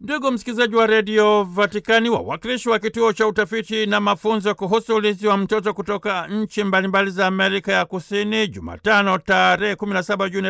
Ndugu msikilizaji wa redio Vatikani, wawakilishi wa kituo cha utafiti na mafunzo kuhusu ulinzi wa mtoto kutoka nchi mbalimbali za Amerika ya Kusini, Jumatano tarehe 17 Juni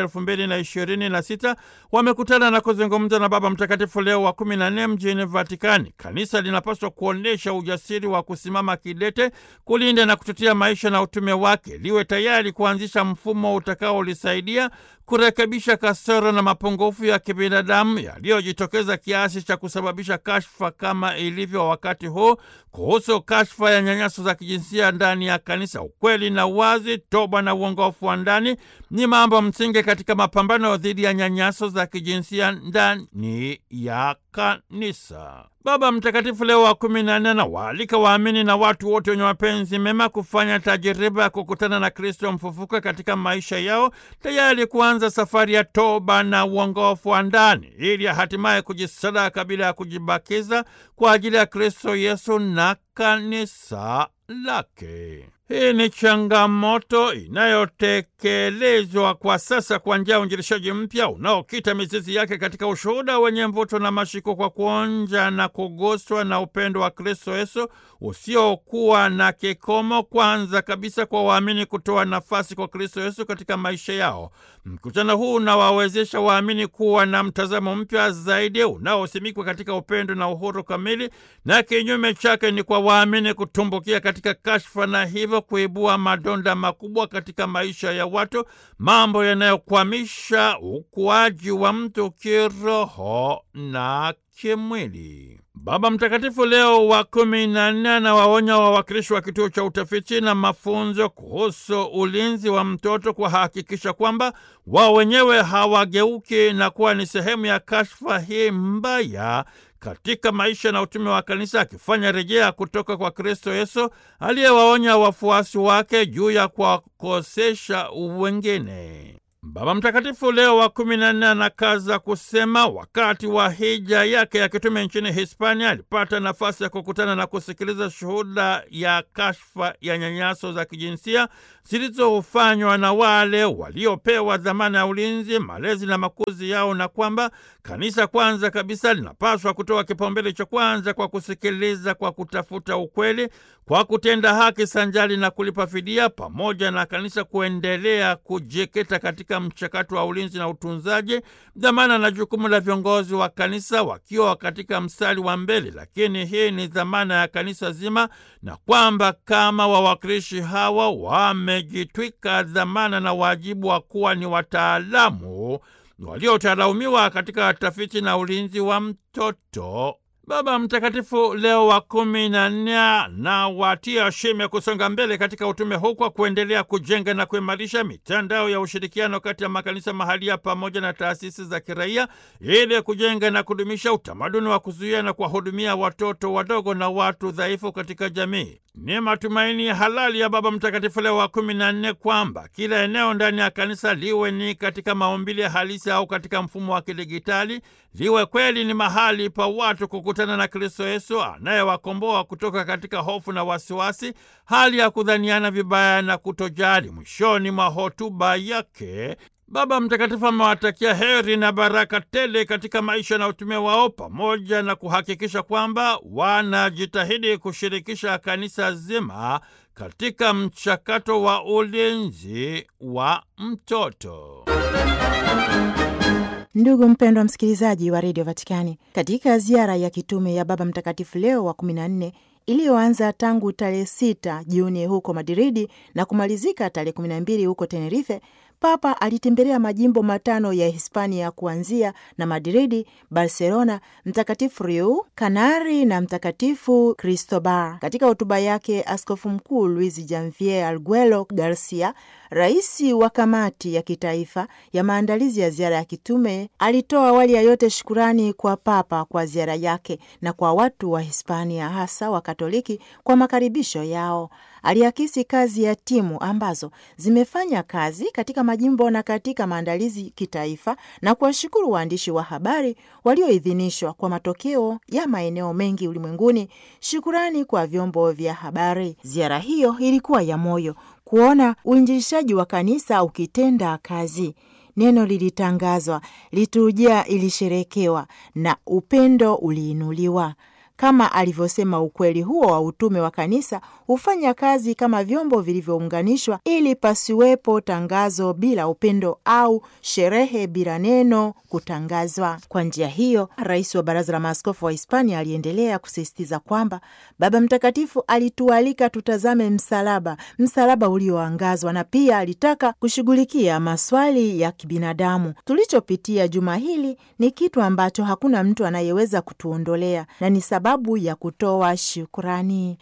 2026 wamekutana na kuzungumza na Baba Mtakatifu Leo wa 14 mjini Vatikani. Kanisa linapaswa kuonyesha ujasiri wa kusimama kidete kulinda na kutetea maisha na utume wake, liwe tayari kuanzisha mfumo utakaolisaidia kurekebisha kasoro na mapungufu ya kibinadamu yaliyojitokeza kiasi cha kusababisha kashfa kama ilivyo wakati huu kuhusu kashfa ya nyanyaso za kijinsia ndani ya kanisa. Ukweli na uwazi, toba na uongofu wa ndani ni mambo msingi katika mapambano dhidi ya nyanyaso za kijinsia ndani ya kanisa. Baba Mtakatifu Leo wa kumi na nne anawaalika waamini na watu wote wenye mapenzi mema kufanya tajiriba ya kukutana na Kristo mfufuka katika maisha yao, tayari kuanza safari ya toba na uongofu wa ndani, ili hatimaye kujisadaka bila ya kujibakiza kwa ajili ya Kristo Yesu na kanisa lake. Hii ni changamoto inayotekelezwa kwa sasa kwa njia ya uinjilishaji mpya unaokita mizizi yake katika ushuhuda wenye mvuto na mashiko, kwa kuonja na kuguswa na upendo wa Kristo Yesu usiokuwa na kikomo, kwanza kabisa kwa waamini kutoa nafasi kwa Kristo Yesu katika maisha yao. Mkutano huu unawawezesha waamini kuwa na mtazamo mpya zaidi unaosimikwa katika upendo na uhuru kamili, na kinyume chake ni kwa waamini kutumbukia katika kashfa na hivyo kuibua madonda makubwa katika maisha ya watu, mambo yanayokwamisha ukuaji wa mtu kiroho na kimwili. Baba Mtakatifu Leo wa kumi na nne anawaonya wawakilishi wa kituo cha utafiti na mafunzo kuhusu ulinzi wa mtoto kuhakikisha kwamba wao wenyewe hawageuki na kuwa ni sehemu ya kashfa hii mbaya katika maisha na utume wa kanisa, akifanya rejea kutoka kwa Kristo Yesu aliyewaonya wafuasi wake juu ya kuwakosesha wengine. Baba Mtakatifu Leo wa kumi na nne anakaza kusema wakati wa hija yake ya kitume nchini Hispania alipata nafasi ya kukutana na kusikiliza shuhuda ya kashfa ya nyanyaso za kijinsia zilizofanywa na wale waliopewa dhamana ya ulinzi, malezi na makuzi yao, na kwamba kanisa kwanza kabisa linapaswa kutoa kipaumbele cha kwanza kwa kusikiliza, kwa kutafuta ukweli, kwa kutenda haki sanjali na kulipa fidia, pamoja na kanisa kuendelea kujikita katika mchakato wa ulinzi na utunzaji, dhamana na jukumu la viongozi wa kanisa wakiwa katika mstari wa mbele. Lakini hii ni dhamana ya kanisa zima, na kwamba kama wawakilishi hawa wamejitwika dhamana na wajibu wa kuwa ni wataalamu waliotaalaumiwa katika tafiti na ulinzi wa mtoto. Baba Mtakatifu Leo wa kumi na nne na watia shime kusonga mbele katika utume huu kwa kuendelea kujenga na kuimarisha mitandao ya ushirikiano kati ya makanisa mahalia pamoja na taasisi za kiraia ili kujenga na kudumisha utamaduni wa kuzuia na kuwahudumia watoto wadogo na watu dhaifu katika jamii. Ni matumaini halali ya Baba Mtakatifu Leo wa kumi na nne kwamba kila eneo ndani ya kanisa liwe ni katika maumbile halisi au katika mfumo wa kidigitali, liwe kweli ni mahali pa watu kukutana na Kristo Yesu anayewakomboa kutoka katika hofu na wasiwasi, hali ya kudhaniana vibaya na kutojali. Mwishoni mwa hotuba yake Baba Mtakatifu amewatakia heri na baraka tele katika maisha na utume wao, pamoja na kuhakikisha kwamba wanajitahidi kushirikisha kanisa zima katika mchakato wa ulinzi wa mtoto. Ndugu mpendwa msikilizaji wa redio Vatikani, katika ziara ya kitume ya Baba Mtakatifu Leo wa 14 iliyoanza tangu tarehe 6 Juni huko Madridi na kumalizika tarehe 12 huko Tenerife, Papa alitembelea majimbo matano ya Hispania kuanzia na Madridi, Barcelona, Mtakatifu Riu, Kanari na Mtakatifu Cristobal. Katika hotuba yake, Askofu Mkuu Luis Janvier Arguello Garcia, rais wa kamati ya kitaifa ya maandalizi ya ziara ya kitume, alitoa awali ya yote shukurani kwa Papa kwa ziara yake na kwa watu wa Hispania, hasa wa Katoliki kwa makaribisho yao. Aliakisi kazi ya timu ambazo zimefanya kazi katika majimbo na katika maandalizi kitaifa na kuwashukuru waandishi wa habari walioidhinishwa kwa matokeo ya maeneo mengi ulimwenguni. Shukurani kwa vyombo vya habari. Ziara hiyo ilikuwa ya moyo kuona uinjilishaji wa kanisa ukitenda kazi neno lilitangazwa, liturujia ilisherekewa na upendo uliinuliwa. Kama alivyosema, ukweli huo wa utume wa kanisa hufanya kazi kama vyombo vilivyounganishwa, ili pasiwepo tangazo bila upendo au sherehe bila neno kutangazwa. Kwa njia hiyo, rais wa Baraza la Maaskofu wa Hispania aliendelea kusisitiza kwamba Baba Mtakatifu alitualika tutazame msalaba, msalaba ulioangazwa, na pia alitaka kushughulikia maswali ya kibinadamu. Tulichopitia juma hili ni kitu ambacho hakuna mtu anayeweza kutuondolea na ni sababu ya kutoa shukrani.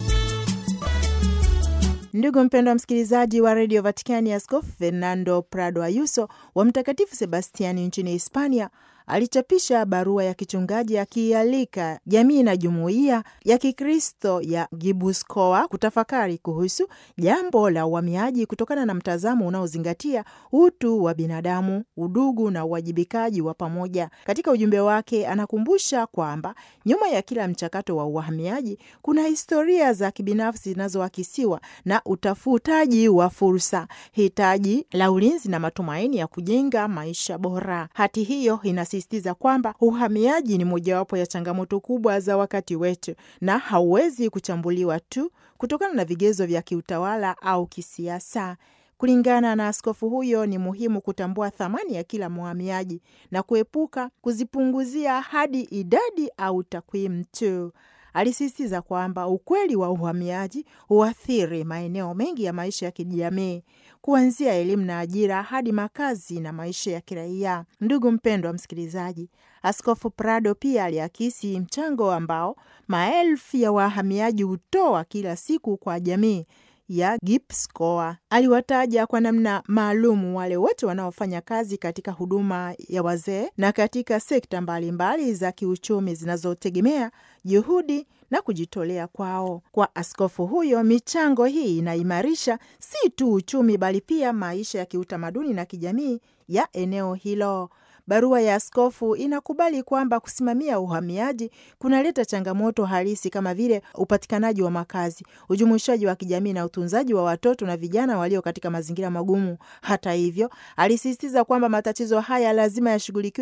Ndugu mpendwa wa msikilizaji wa redio Vatikani, Askofu Fernando Prado Ayuso wa Mtakatifu Sebastiani nchini Hispania alichapisha barua ya kichungaji akialika jamii na jumuiya ya Kikristo ya Gibuscoa kutafakari kuhusu jambo la uhamiaji kutokana na mtazamo unaozingatia utu wa binadamu, udugu na uwajibikaji wa pamoja. Katika ujumbe wake, anakumbusha kwamba nyuma ya kila mchakato wa uhamiaji kuna historia za kibinafsi zinazoakisiwa na utafutaji wa fursa, hitaji la ulinzi na matumaini ya kujenga maisha bora. Hati hiyo ina sisitiza kwamba uhamiaji ni mojawapo ya changamoto kubwa za wakati wetu na hauwezi kuchambuliwa tu kutokana na vigezo vya kiutawala au kisiasa. Kulingana na askofu huyo, ni muhimu kutambua thamani ya kila mhamiaji na kuepuka kuzipunguzia hadi idadi au takwimu tu. Alisisitiza kwamba ukweli wa uhamiaji huathiri maeneo mengi ya maisha ya kijamii kuanzia elimu na ajira hadi makazi na maisha ya kiraia. Ndugu mpendwa wa msikilizaji, Askofu Prado pia aliakisi mchango ambao maelfu ya wahamiaji hutoa kila siku kwa jamii ya Gipskoa. Aliwataja kwa namna maalumu wale wote wanaofanya kazi katika huduma ya wazee na katika sekta mbalimbali mbali za kiuchumi zinazotegemea juhudi na kujitolea kwao. Kwa askofu huyo, michango hii inaimarisha si tu uchumi, bali pia maisha ya kiutamaduni na kijamii ya eneo hilo. Barua ya askofu inakubali kwamba kusimamia uhamiaji kunaleta changamoto halisi kama vile upatikanaji wa makazi, ujumuishaji wa kijamii na utunzaji wa watoto na vijana walio katika mazingira magumu. Hata hivyo, alisisitiza kwamba matatizo haya lazima yashughulikiwe